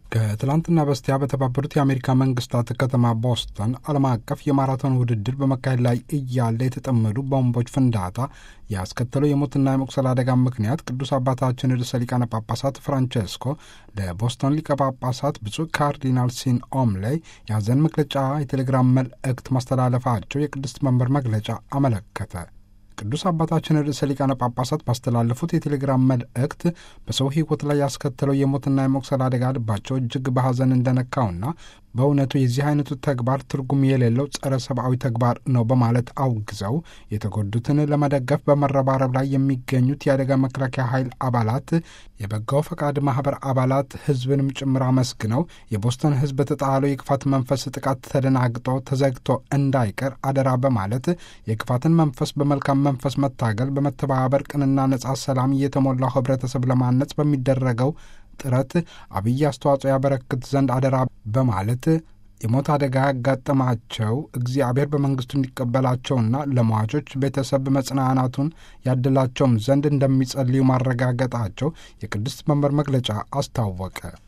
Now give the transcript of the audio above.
ከትላንትና በስቲያ በተባበሩት የአሜሪካ መንግስታት ከተማ ቦስተን ዓለም አቀፍ የማራቶን ውድድር በመካሄድ ላይ እያለ የተጠመዱ ቦምቦች ፍንዳታ ያስከተለው የሞትና የመቁሰል አደጋ ምክንያት ቅዱስ አባታችን ርዕሰ ሊቃነ ጳጳሳት ፍራንቼስኮ ለቦስተን ሊቀ ጳጳሳት ብፁዕ ካርዲናል ሲን ኦምሌይ የሐዘን መግለጫ የቴሌግራም መልእክት ማስተላለፋቸው የቅድስት መንበር መግለጫ አመለከተ። ቅዱስ አባታችን ርዕሰ ሊቃነ ጳጳሳት ባስተላለፉት የቴሌግራም መልእክት በሰው ሕይወት ላይ ያስከተለው የሞትና የመቁሰል አደጋ ልባቸው እጅግ በሐዘን እንደነካውና በእውነቱ የዚህ አይነቱ ተግባር ትርጉም የሌለው ጸረ ሰብአዊ ተግባር ነው በማለት አውግዘው የተጎዱትን ለመደገፍ በመረባረብ ላይ የሚገኙት የአደጋ መከላከያ ኃይል አባላት፣ የበጎ ፈቃድ ማህበር አባላት፣ ህዝብንም ጭምር አመስግነው የቦስተን ህዝብ በተጣለው የክፋት መንፈስ ጥቃት ተደናግጦ ተዘግቶ እንዳይቀር አደራ በማለት የክፋትን መንፈስ በመልካም መንፈስ መታገል በመተባበር ቅንና ነጻ ሰላም እየተሞላው ህብረተሰብ ለማነጽ በሚደረገው ጥረት አብይ አስተዋጽኦ ያበረክት ዘንድ አደራ በማለት የሞት አደጋ ያጋጠማቸው እግዚአብሔር በመንግስቱ እንዲቀበላቸውና ለሟቾች ቤተሰብ መጽናናቱን ያድላቸውም ዘንድ እንደሚጸልዩ ማረጋገጣቸው የቅድስት መንበር መግለጫ አስታወቀ።